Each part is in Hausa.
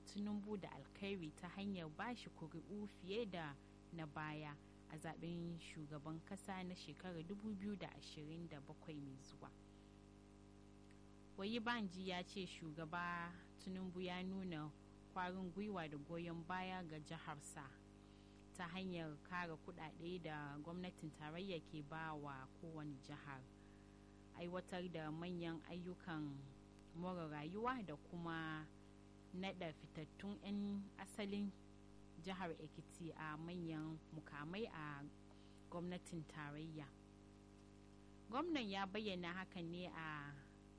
tinubu da alkhairi ta hanyar bashi kuri'u fiye da na baya a zaben shugaban kasa na shekarar 2027 mai zuwa wayi banji ya ce shugaba tinubu ya nuna kwarin gwiwa da goyon baya ga jiharsa ta hanyar kara kudade da gwamnatin tarayya ke ba wa kowane jihar aiwatar da manyan ayyukan more rayuwa da kuma nada fitattun 'yan asalin jihar ekiti a manyan mukamai a gwamnatin tarayya gwamnan ya bayyana hakan ne a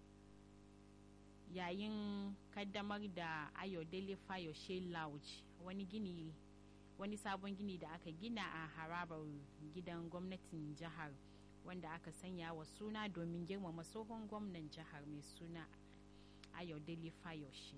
yayin kaddamar da ayodele fayoshe lounge wani gini wani sabon gini da aka gina a harabar gidan gwamnatin jihar wanda aka sanya wa suna domin girmama tsohon gwamnan jihar mai suna ayodele fayoshe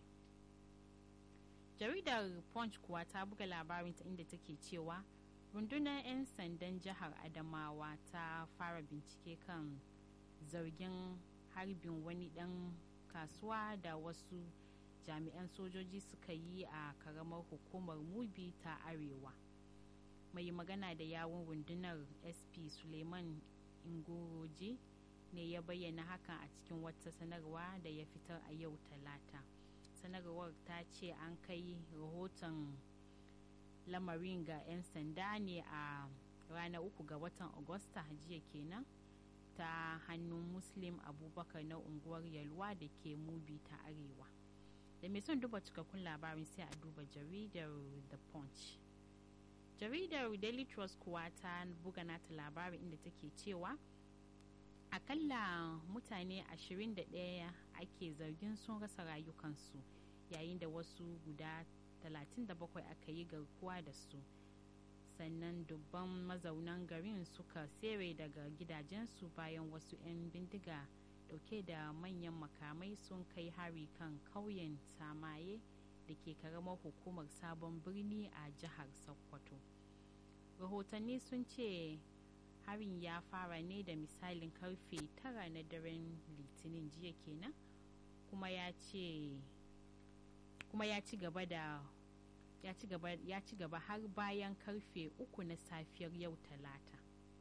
jaridar punch kuwa ta buga labarinta inda take cewa rundunar 'yan sandan jihar adamawa ta fara bincike kan zargin harbin wani dan kasuwa da wasu jami'an sojoji suka yi a karamar hukumar mubi ta arewa mai magana da yawon rundunar sp suleiman ingoroji ne ya bayyana hakan a cikin wata sanarwa da ya fitar a yau talata sanarwar ta ce an kai rahoton lamarin ga 'yan sanda ne a ranar uku ga watan agusta jiya kenan ta hannun muslim abubakar na unguwar yalwa da ke mubi ta arewa da mai son duba cikakkun labarin sai a duba jaridar the punch jaridar daily trust kuwa ta buga nata labarin inda take cewa akalla mutane 21 ake zargin sun rasa rayukansu yayin da wasu guda 37 aka yi garkuwa da su sannan dubban mazaunan garin suka sere daga gidajensu bayan wasu 'yan bindiga dauke da manyan makamai sun kai hari kan kauyen samaye da ke karamar hukumar sabon birni a jihar sokoto rahotanni sun ce harin ya fara ne da misalin karfe tara na daren litinin jiya kenan kuma ya ce kuma ya ci gaba da ya ci gaba ya ci gaba har bayan karfe uku na safiyar yau talata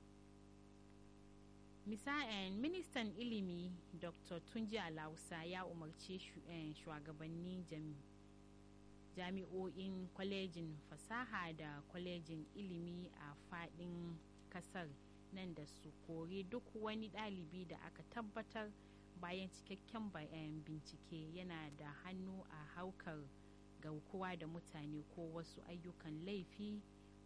misa'en ministan ilimi dr tunji alausa ya umarci shugabanni jami'o'in kwalejin fasaha da kwalejin ilimi a fadin kasar nan da su kori duk wani ɗalibi da aka tabbatar bayan cikakken bayan bincike yana da hannu a haukar garkuwa da mutane ko wasu ayyukan laifi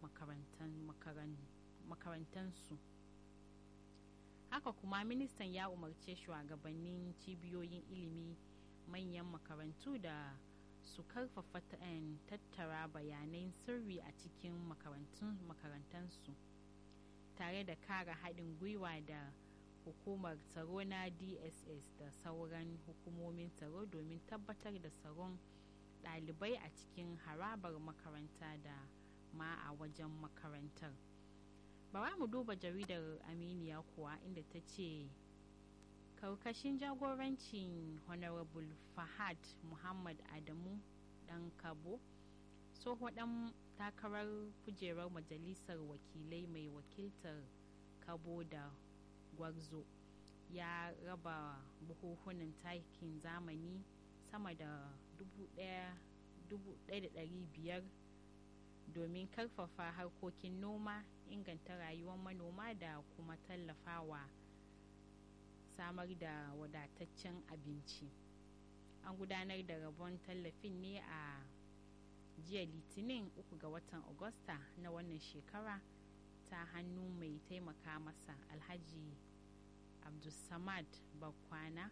makarantansu haka kuma ministan ya umarce shugabannin cibiyoyin ilimi manyan makarantu da su karfafa tattara bayanan sirri a cikin makarantansu tare da kara haɗin gwiwa da hukumar tsaro na dss da sauran hukumomin tsaro domin tabbatar da tsaron ɗalibai a cikin harabar makaranta da ma a wajen makarantar bara mu duba jaridar aminiya kuwa inda ta ce karkashin jagorancin honorable fahad muhammad adamu dan kabo tsoho dan takarar kujerar majalisar wakilai mai wakiltar kabo da gwarzo ya raba buhuhunan takin zamani sama da 1,500 domin karfafa harkokin noma inganta rayuwar manoma da kuma tallafawa samar da wadataccen abinci an gudanar da rabon tallafin ne a jiya litinin 3 ga watan agusta na wannan shekara ta hannu mai taimaka masa alhaji abdulsamad bakwana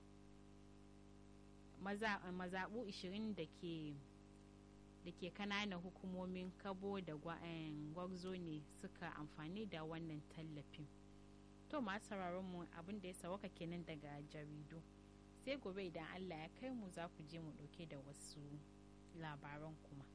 mazaɓu 20 da ke da ke kananan hukumomin kabo da gwarzo ne suka amfani da wannan tallafin to masu mu abin da ya sawaka kenan daga jaridu sai gobe idan allah ya kai mu za ku je mu ɗauke da wasu labaran kuma